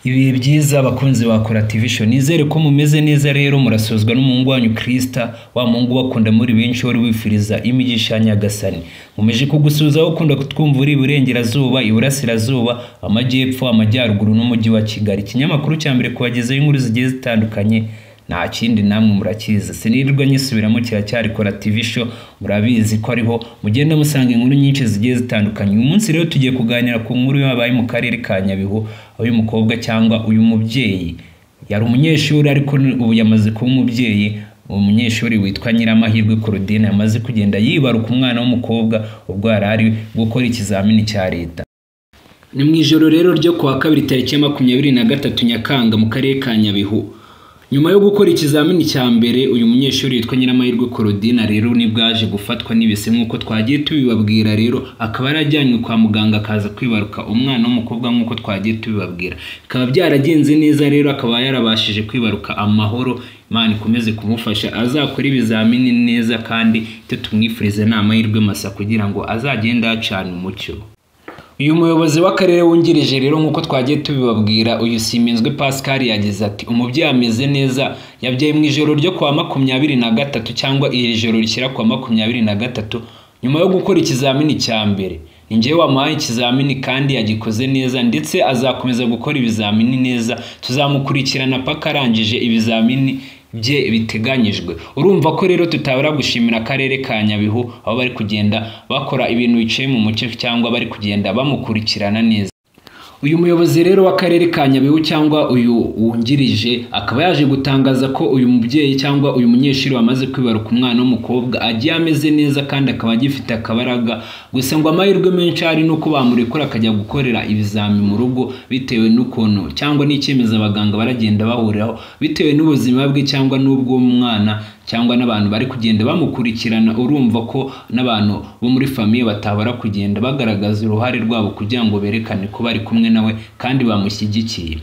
ibihe byiza bakunzi ba Coratvision nizere ko mumeze neza rero murasozwa n'umuhungu wanyu Krista wa muhungu bakunda muri benshi wari wifuriza imigisha ya Nyagasani mumeje kugusuhuza aho ukunda kutwumva uri iburengerazuba iburasirazuba amajyepfo amajyaruguru n'umujyi wa Kigali ikinyamakuru cya mbere kubagezaho inkuru zigiye zitandukanye nta kindi namwe murakizi sinirirwa nyisubiramo kiracyari kora tv show murabizi ko ariho mugenda musanga inkuru nyinshi zigiye zitandukanye uyu munsi rero tugiye kuganira ku nkuru yabaye mu karere ka nyabihu aho uyu mukobwa cyangwa uyu mubyeyi yari umunyeshuri ariko ubu yamaze kuba umubyeyi umunyeshuri witwa nyiramahirwe Claudine yamaze kugenda yibaruka umwana w'umukobwa ubwo yari ari gukora ikizamini cya leta ni mu ijoro rero ryo ku wa kabiri tariki ya makumyabiri na gatatu nyakanga mu karere ka nyabihu nyuma yo gukora ikizamini cya mbere uyu munyeshuri witwa nyiramahirwe korodina rero nibwo yaje gufatwa n'ibise nk'uko twagiye tubibabwira rero akaba yarajyanywe kwa muganga akaza kwibaruka umwana w'umukobwa nk'uko twagiye tubibabwira bikaba byaragenze neza rero akaba yarabashije kwibaruka amahoro imana ikomeze kumufasha azakora ibizamini neza kandi icyo tumwifurize ni amahirwe masa kugira ngo azagende yacana umucyo uyu muyobozi w'akarere wungirije rero nk'uko twagiye tubibabwira uyu siminzwe pascal yagize ati umubyeyi ameze neza yabyaye mu ijoro ryo kuwa makumyabiri na gatatu cyangwa iri joro rishyira kuwa makumyabiri na gatatu nyuma yo gukora ikizamini cya mbere ni njyewe wamuhaye ikizamini kandi yagikoze neza ndetse azakomeza gukora ibizamini neza tuzamukurikirana paka arangije ibizamini bye biteganyijwe urumva ko rero tutabura gushimira akarere ka nyabihu aho bari kugenda bakora ibintu biciye mu muce cyangwa bari kugenda bamukurikirana neza uyu muyobozi rero w'akarere ka nyabihu cyangwa uyu wungirije akaba yaje gutangaza ko uyu mubyeyi cyangwa uyu munyeshuri wamaze kwibaruka umwana w'umukobwa agiye ameze neza kandi akaba agifite akabaraga gusa ngo amahirwe menshi ari nuko bamurekura akajya gukorera ibizami mu rugo bitewe n'ukuntu cyangwa n'icyemezo abaganga baragenda bahuriraho bitewe n'ubuzima bwe cyangwa n'ubw'umwana cyangwa n'abantu bari kugenda bamukurikirana urumva ko n'abantu bo muri famiye batabara kugenda bagaragaza uruhare rwabo kugira ngo berekane ko bari kumwe nawe kandi bamushyigikiye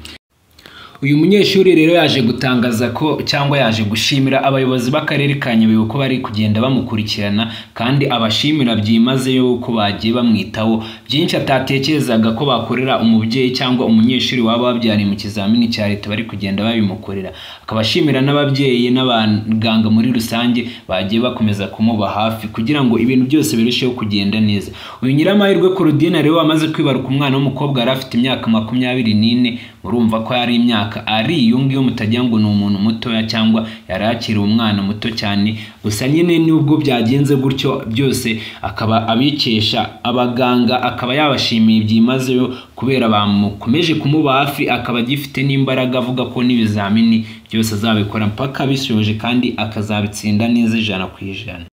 uyu munyeshuri rero yaje gutangaza ko cyangwa yaje gushimira abayobozi b'akarere ka nyabihu ko bari kugenda bamukurikirana kandi abashimira byimazeyo ko bagiye bamwitaho byinshi atatekerezaga ko bakorera umubyeyi cyangwa umunyeshuri waba wabyariye mu kizamini cya leta bari kugenda babimukorera akaba ashimira n'ababyeyi n'abaganga muri rusange bagiye bakomeza kumuba hafi kugira ngo ibintu byose birusheho kugenda neza uyu nyiramahirwe Claudine rero wamaze kwibaruka umwana w'umukobwa yari afite imyaka makumyabiri n'ine murumva ko yari imyaka ari iyo ngiyo mutagira ngo ni umuntu mutoya cyangwa yari akiri umwana muto cyane gusa nyine n'ubwo byagenze gutyo byose akaba abikesha abaganga akaba yabashimiye byimazeyo kubera bamukomeje kumuba hafi akaba agifite n'imbaraga avuga ko n'ibizamini byose azabikora mpaka abishoje kandi akazabitsinda neza ijana ku ijana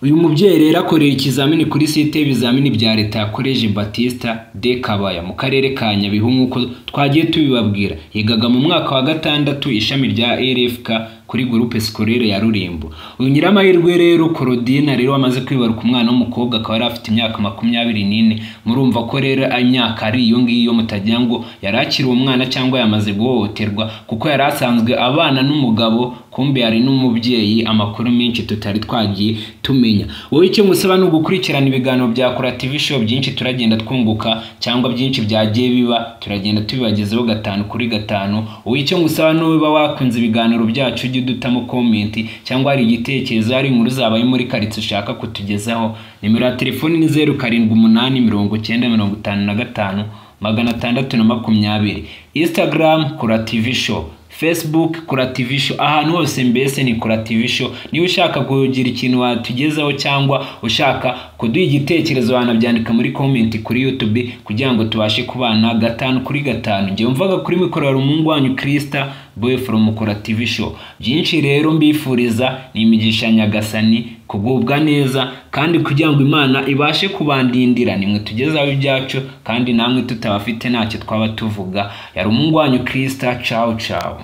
uyu mubyeyi rero akorera ikizamini kuri site y'ibizamini bya leta ya koleji batista de kabaya mu karere ka nyabihu nk'uko twagiye tubibabwira yigaga mu mwaka wa gatandatu ishami rya rfk kuri gurupe sikorere ya rurimbo uyu nyiramahirwe rero korodina rero wamaze kwibaruka umwana w'umukobwa akaba yari afite imyaka makumyabiri n'ine murumva ko rero imyaka ari iyo ngiyo mutagira ngo yari akiri umwana cyangwa yamaze guhohoterwa kuko yari asanzwe abana n'umugabo kumbe hari n'umubyeyi amakuru menshi tutari twagiye tumenya wowe icyo ngusaba ni ugukurikirana ibiganiro bya kora tv show byinshi turagenda twunguka cyangwa byinshi byagiye biba turagenda tubibagezeho gatanu kuri gatanu wowe icyo ngusaba ni uba wakunze ibiganiro byacu ujye udutamo komenti cyangwa hari igitekerezo hari inkuru zabaye muri karitsi ushaka kutugezaho nimero ya telefoni ni zeru karindwi umunani mirongo icyenda mirongo itanu na gatanu magana atandatu na makumyabiri instagram kora tv show facebook kora tv show ahantu hose mbese ni kora tv show niba ushaka kugira ikintu watugezaho cyangwa ushaka kuduha igitekerezo wanabyandika muri comment kuri youtube kugira ngo tubashe kubana gatanu kuri gatanu njye mvaga kuri mikorora umuhungu wanyu krista boy from kora tv show byinshi rero mbifuriza ni imigisha nyagasani kugubwa neza kandi kugira ngo imana ibashe kubandindira nimwe tugezaho ibyacu kandi namwe tutabafite ntacyo twaba tuvuga yari umuhungu wanyu krista cawu cawu